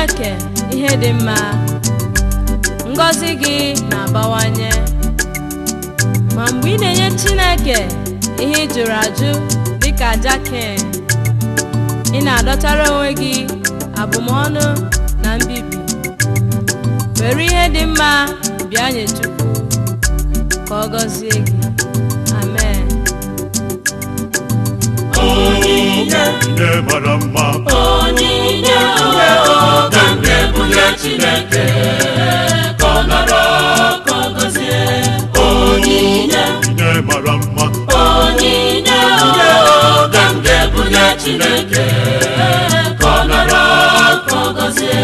chineke ihe dị mma ngọzi gị na-abawanye ma mgbe ị na-enye chineke ihe ị jụrụ ajụ dịka aja ken ị na-adọtara onwe gị abụmọnụ na mbibi were ihe dị mma bịa nye chukwu ka ọ gọzie gị amen onyinye Onyinye mara mma onyinye oge m ga-ebunye chineke ka ọ nọrọ ka ọ gọzie onyinye Onyinye mara mma onyinye oge m ga-ebunye chineke ka ọ nọrọ ka ọ gọzie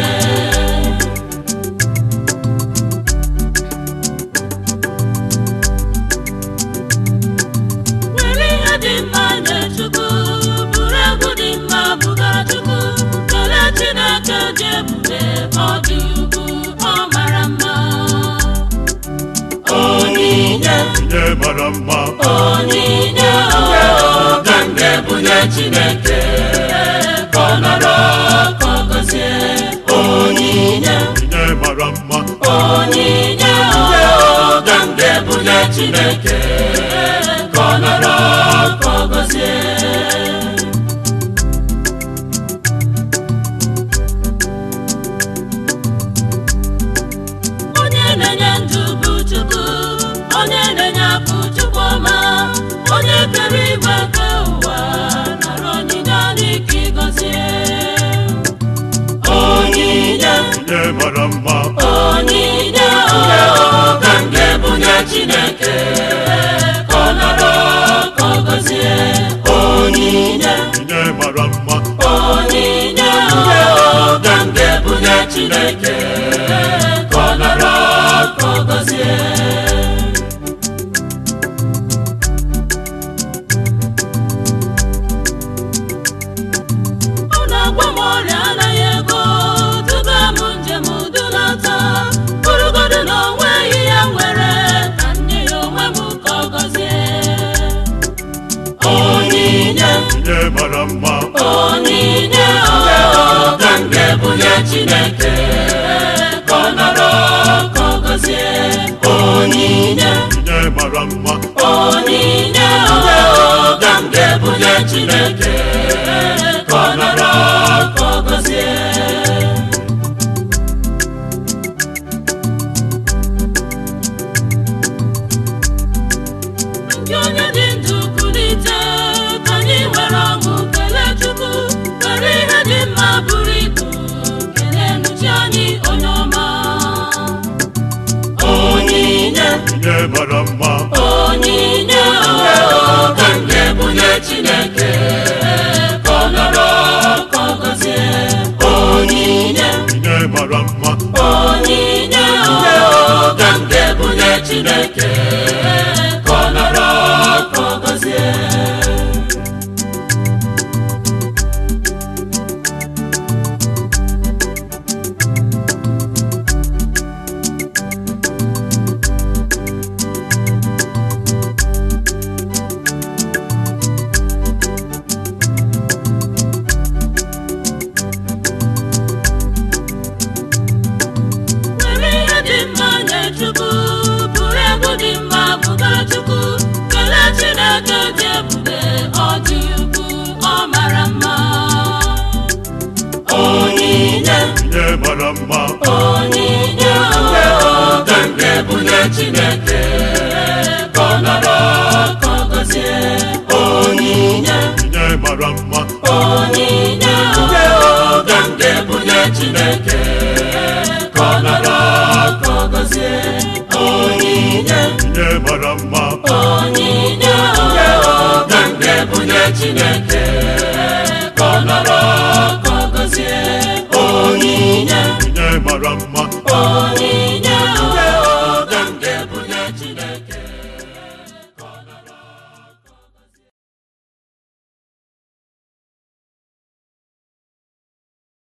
were ihe dị mma nye chukwu bụrụ egwu dị mma bụgara chukwu kelee chineke dị ebube ọ dị ugwu ọ mara mma onyinye Onyinye mara mma onyinye oge m ga-ebunye chineke ka ọ nọrọ ka ọ gọzie onyinye Onyinye mara mma onyinye oge m ga-ebunye chineke ka ọ nọrọ ka ọ gọzie onye na-enye ndụ bụ chukwu onye na-enye akụ chukwu ọma onye kere igwe nke ụwa nara onyinye n'ike ịgọzie onyinye Onyinye mara mma onyinye oge m ga-ebunye chineke ka ọ nọrọ ka ọ gọzie onyinye Onyinye mara mma onyinye oge m ga-ebunye chineke ka ọ nọrọ ka ọ gọzie ọ na-agwa m ọrịa anaghị ego duga m njem dulata bụrụgodu na o nweghị ya nwere ka nye ya onwe m ka ọ gọzie onyinye Onyinye mara mma onyinye oge m ga-ebunye chineke ka ọ nọrọ ka ọ gọzie onyinye Onyinye mara mma onyinye oge m ga-ebunye chineke ka ọ nọrọ ka ọ gọzie ndị onye dị ndụ kulite ka anyị were ọṅụ kelee chukwu were ihe dị mma bụrụ ibu kelee nụchi anyị onye ọma onyinye Onyinye mara mma onyinye oge m ga-ebunye chineke ka ọ nọrọ ka ọ gọzie onyinye Onyinye mara mma onyinye oge m ga-ebunye chineke ka ọ nọrọ ka ọ gọzie were ihe dị mma nye chukwu bụrụ egwu dị mma bụgara chukwu kelee chineke dị ebube ọ dị ukwu ọ mara mma onyinye Onyinye mara mma onyinye oge m ga-ebunye chineke ka ọ nọrọ ka ọ gọzie onyinye Onyinye mara mma onyinye oge m ga-ebunye chineke ka ọ nọrọ ka ọ gọzie onyinye Onyinye mara mma onyinye oge m ga-ebunye chineke ka ọ nọrọ ka ọ gọzie onyinye Onyinye mara mma onyinye